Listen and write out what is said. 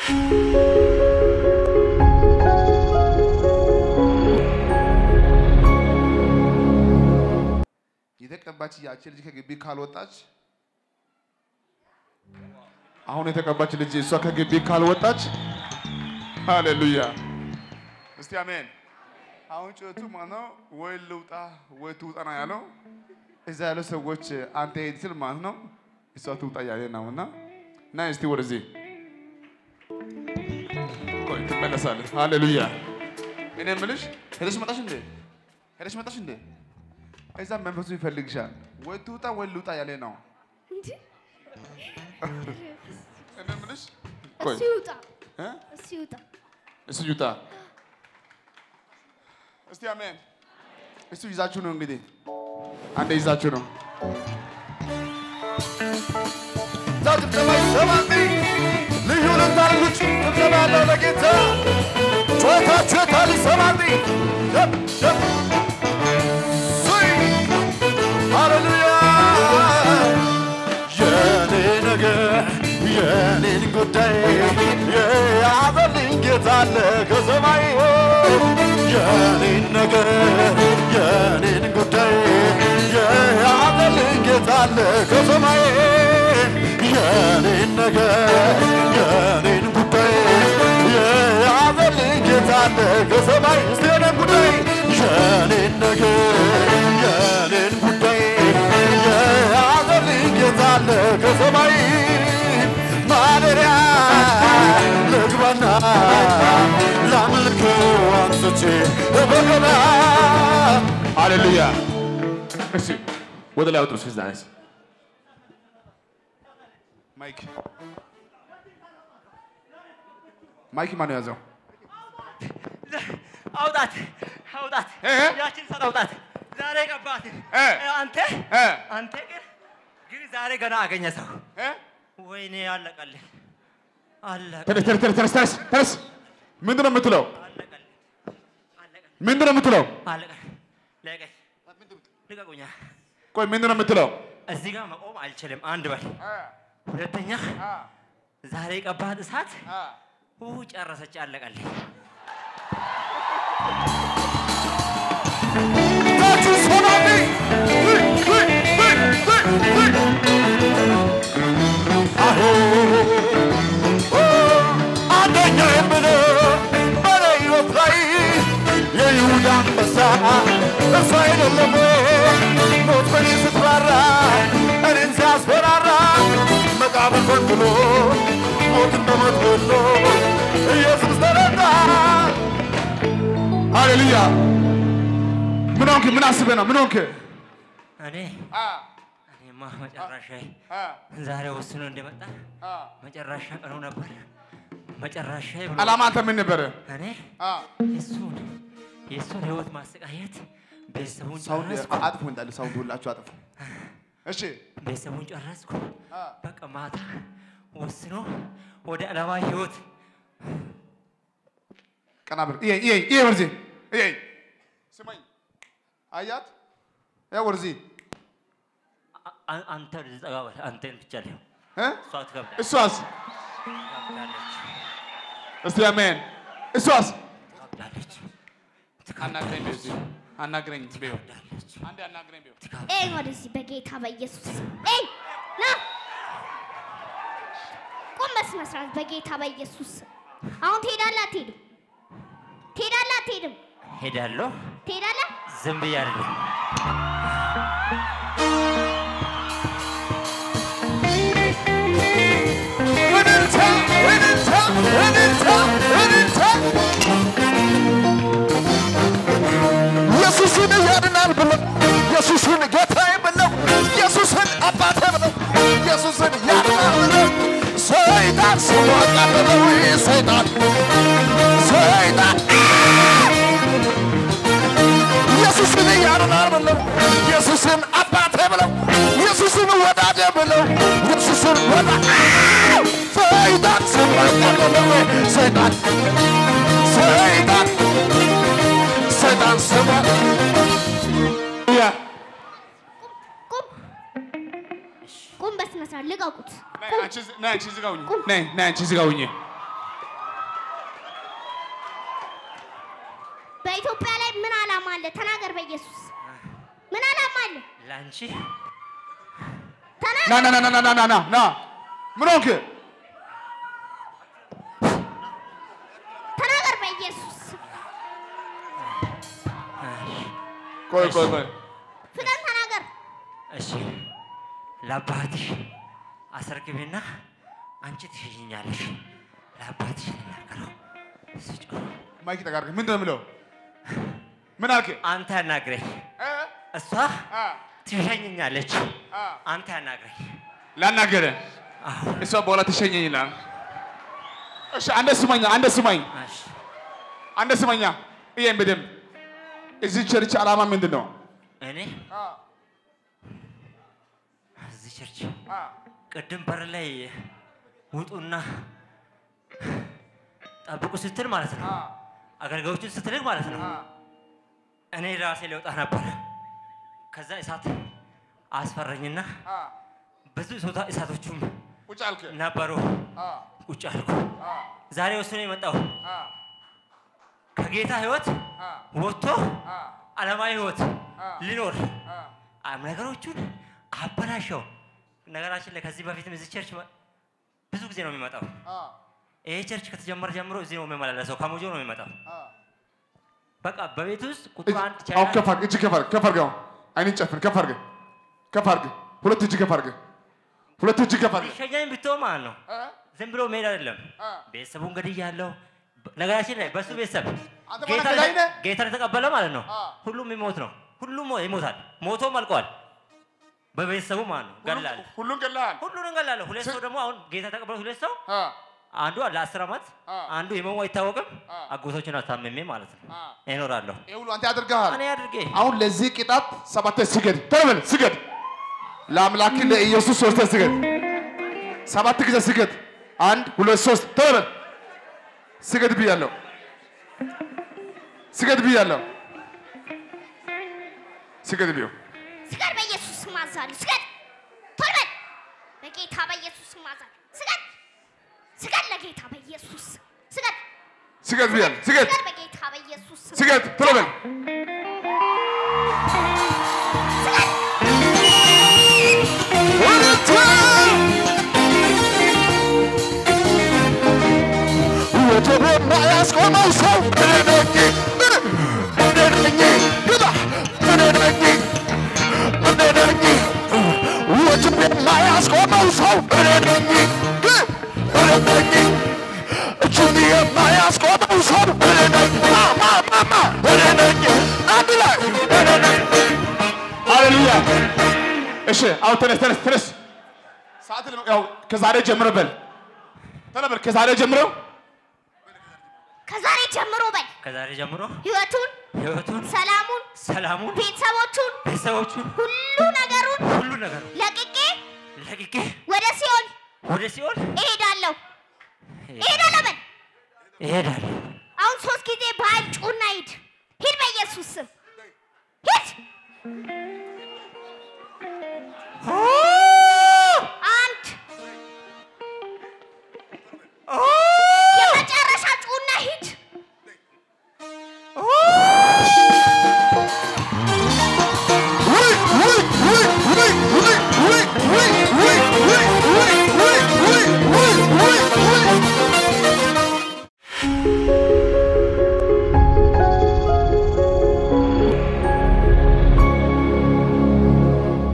የተቀባች ያቺ ልጅ ከግቢ ካልወጣች አሁን የተቀባች ልጅ እሷ ከግቢ ካልወጣች ሃሌሉያ እስቲ አሜን። አሁን ጩኸቱ ማነው? ወይ ልውጣ ወይ ትውጣ ነው ያለው። እዛ ያሉ ሰዎች አንተ ሄድ ስል ማለት ነው እሷ ትውጣ ያለ ነው እና እና እስቲ ወደዚህ ቆይ ትመለሳለህ። ሃሌሉያ እኔ የምልሽ ሄደሽ መጣሽ እንዴ? ሄደሽ መጣሽ እንዴ? እዛ መንፈሱ ይፈልግሻል። ወይ ትውጣ ወይ ልውጣ ያለ ነው። እንጂ እኔ የምልሽ ቆይ እሱ ይውጣ እ? እሱ ይውጣ። እሱ ይውጣ። እስቲ አሜን። እሱ ይዛችሁ ነው እንግዲህ አንዴ ይዛችሁ ነው። እዛ ጭብጨባ ይሰማል። ልዩ ልታርጉት ጭብጨባ ያለው ለጌታ ጩኸታችሁ የታል ይሰማል። ጀብ ጀብ ሱይ ሃሌሉያ የኔ ነገር የኔን ጉዳይ የያዘልኝ ጌታ አለ ከሰማይ የኔን ነገር የኔን ጉዳይ የያዘልኝ ጌታ አለ ከሰማይ የኔን ነገር የኔን ጉዳይ የያዘልኝ ጌታ አለ ከሰማይ እስቲ የኔን ጉዳይ የኔን ነገር የኔን ጉዳይ የያዘልኝ ጌታ አለ ከሰማይ ማደሪያ ልግባና ላምልከው አንስቼ በገና ሃሌሉያ። እሺ ወደ ላይ አውጥሩ። እስኪ ዛሬስ ማይክ ማይክ ማን ያዘው? አውጣት አውጣት እ? ያችን ሰው አውጣት። ዛሬ ቀባት እ? አንተ እ? አንተ ግን ግን ዛሬ ገና አገኘ ሰው እ? ወይኔ አለቀልህ አለቀ ተነስ ተነስ ተነስ ተነስ ተነስ ተነስ። ምንድን ነው የምትለው? አለቀልህ አለቀልህ ምንድን ነው የምትለው? አለቀልህ ለቀኝ ልቀቁኛ ቆይ ምንድን ነው የምትለው? እዚህ ጋር መቆም አልችልም አንድ በል ሁለተኛ ዛሬ ቀባት እሳት ው ጨረሰች አለቀልህ ታችሁ ሰማኒ አንደኛ የምለው በኔ ሕይወት ላይ የይሁዳ አንበሳ እርሱ አይደለም ሞት በኔ ስትራራ እኔን ሲያስፈራራ መቃብር ፈንቅሎ ሞትን በሞት ገሎ ኢየሱስ ተረዳ ሃሌሉያ። ምን ሆንክ? ምን አስበህ ነው? ምን ሆንክ? እኔ እኔማ መጨረሻዬ ዛሬ ወስኖ እንደመጣ መጨረሻ ቀኑ ነበር መጨረሻ ብሎ አላማ አንተ ምን ነበረ? እኔ የእሱን የእሱን ህይወት ማሰቃየት ቤተሰቡን ሳውንድ ጨረስኩ አጥፉ እንዳለ ሳውንድ ሁላችሁ አጥፉ። እሺ ቤተሰቡን ጨረስኩ በቃ ማታ ወስኖ ወደ ዓለማ ህይወት ቀና ብር ይሄ ይሄ ይሄ ወርዚ ይሄ ስማኝ አያት ያ ወርዚ አ- አ- አንተ ወደዚህ ጠጋ በል አንተን ብቻ ሊሆን እ እሷ ትከብዳለች እሷስ ትከብዳለች እስቲ አሜን እሷስ ትከብዳለች አናግረኝ በዚህ አናግረኝ በይው ትከብዳለች አንዴ አናግረኝ በይው ኤይ ወደዚህ በጌታ በኢየሱስ ኤይ ና ቁም በስነ ስርዓት በጌታ በኢየሱስ አሁን ትሄዳለህ አትሄድም? ትሄዳለህ አትሄድም? ሄዳለሁ ትሄዳለህ? ዝም ብያለሁ እልልታ እልልታ እልልታ እልልታ ኢየሱስን ያድናል ብለው ኢየሱስን ጌታዬ ብለው ኢየሱስን አባቴ ብለው ኢየሱስን ያድናል ብለው ሰይጣን ስሙ አቃለለው ሰይጣን ሰይጣን ኢየሱስን ያድናል ብለው ኢየሱስን አባቴ ብለው ኢየሱስን ወዳጄ ብለው ኢየሱስን ወዳ ሰይጣን ስሙ አቃለለው ሰይጣን ሰይጣን ሰይጣን ስሙ ያ ቁም ቁም በስነ ስርዓት ልቀቁት። ነይ አንቺ እዚህ- ነይ አንቺ እዚህ ጋር ሁኚ ነይ ነይ አንቺ እዚህ ጋር ሁኚ አንቺ ና ና ና ና ና ና ና ና ምን ሆንክ? ተናገር በኢየሱስ ስም። ቆይ ቆይ ቆይ ፍጠን ተናገር። እሺ ለአባትሽ አስረክቤና አንቺ ትሸኝኛለሽ። ለአባትሽ ልናገረው ስጩ። ማይክ ተጋርክ ምንድን ነው የምለው? ምን አልክ? አንተ ያናግረኝ፣ እ? እሷ አ ትሸኝኛለች። አ አንተ ያናግረኝ። ላናገረ አዎ እሷ በኋላ ትሸኘኝ ይላል። እሺ አንደ ስማኛ፣ አንደ ስማኝ፣ እሺ። አንደ ስማኛ። ይሄን በደንብ እዚህ ቸርች ዓላማ ምንድን ነው? እኔ አ እዚህ ቸርች አ ቅድም በር ላይ ውጡና ጠብቁ ስትል ማለት ነው፣ አ አገልጋዮቹን ስትልክ ማለት ነው። አ እኔ ራሴ ለውጣ ነበር። ከዛ እሳት አስፈረኝና አ ብዙ ሶታ እሳቶቹም ቁጭ አልክ። ነበሩ። አ ቁጭ አልኩ። አ ዛሬ ወስኖ የመጣው አ ከጌታ ህይወት አ ወጥቶ አ ዓለማዊ ህይወት አ ሊኖር አ አም ነገሮቹን አበላሸው። ነገራችን ላይ ከዚህ በፊትም እዚህ ቸርች መ- ብዙ ጊዜ ነው የሚመጣው። አ ይሄ ቸርች ከተጀመረ ጀምሮ እዚህ ነው የሚመላለሰው። ከሞጆ ነው የሚመጣው። አ በቃ በቤት ውስጥ ቁጥር አንድ አሁን ቻይና ከፍ አድርግ፣ እጅ ከፍ አድርግ፣ ከፍ አድርግ። አሁን አይንን ጨፍን፣ ከፍ አድርግ፣ ከፍ አድርግ። ሁለት እጅ ከፍ አድርግ፣ ሁለት እጅ ከፍ አድርግ። ሸኛኝ ብትሆን ማለት ነው። እ? ዝም ብሎ መሄድ አይደለም። አ ቤተሰቡ እንግዲህ ያለው ነገራችን ላይ በሱ ቤተሰብ አንተ ጌታ ማለት ገዳይ ነህ? ጌታን የተቀበለ ማለት ነው። አ ሁሉም ይሞት ነው። ሁሉም ይሞታል። ሞቶም አልቀዋል። በቤተሰቡ ማለት ነው። ገላል ሁሉን ገላል። ሁሉንም ገላለሁ። ሁለት ሰው ደግሞ አሁን ጌታ የተቀበለ ሁለት ሰው አ አንዱ ለአስር ዓመት አ አንዱ የመሙ አይታወቅም። አ አጎቶችን አታምሜ ማለት ነው አ ይኖራለሁ። ይሄ ሁሉ አንተ ያደርግሃል። እኔ አድርጌ አሁን ለዚህ ቅጣት ሰባት ስገድ፣ ተለበል ስገድ። ለአምላክ ለኢየሱስ ሶስት ስገድ፣ ሰባት ጊዜ ስገድ። አንድ ሁለት ሶስት ተለበል ስገድ ብያለሁ፣ ስገድ ብያለሁ፣ ስገድ ብዮ ስገድ በኢየሱስ ስም አዛለሁ። ስገድ ቶሎ በል። በጌታ በኢየሱስ ስም አዛለሁ። ስገድ ስገድ፣ ለጌታ በኢየሱስ ስም ስገድ ስገድ ብያለሁ፣ ስገድ ስገድ፣ በጌታ በኢየሱስ ስም ስገድ ተለበል ስገድ። ወጀብ የማያስቆመው ሰው እኔ ነኝ፣ እኔ ነኝ፣ ግባ እኔ ነኝ፣ እኔ ነኝ። ወጀብ የማያስቆመው ሰው እኔ ነኝ፣ ግን እኔ ነኝ። እጁን የማያስቆመው ሰው እኔ ነኝ፣ ማ ማ ማ ማ እኔ ነኝ። አንድ ላይ እኔ ነኝ። ሃሌሉያ። እሺ አሁን ተነስ ተነስ ተነስ። ሰዓት ለመ- ያው ከዛሬ ጀምሮ በል ተለበል ከዛሬ ጀምሮ ከዛሬ ጀምሮ በል ከዛሬ ጀምሮ ህይወቱን፣ ህይወቱን፣ ሰላሙን፣ ሰላሙን፣ ቤተሰቦቹን፣ ቤተሰቦቹን ሁሉ ነገሩን ሁሉ ነገር ለቅቄ ለቅቄ ወደ ሲኦል ወደ ሲኦል እሄዳለሁ እሄዳለሁ በል። እሄዳለሁ። አሁን ሶስት ጊዜ በኃይል ጩና ሂድ ሂድ፣ በኢየሱስ ስም ሂድ።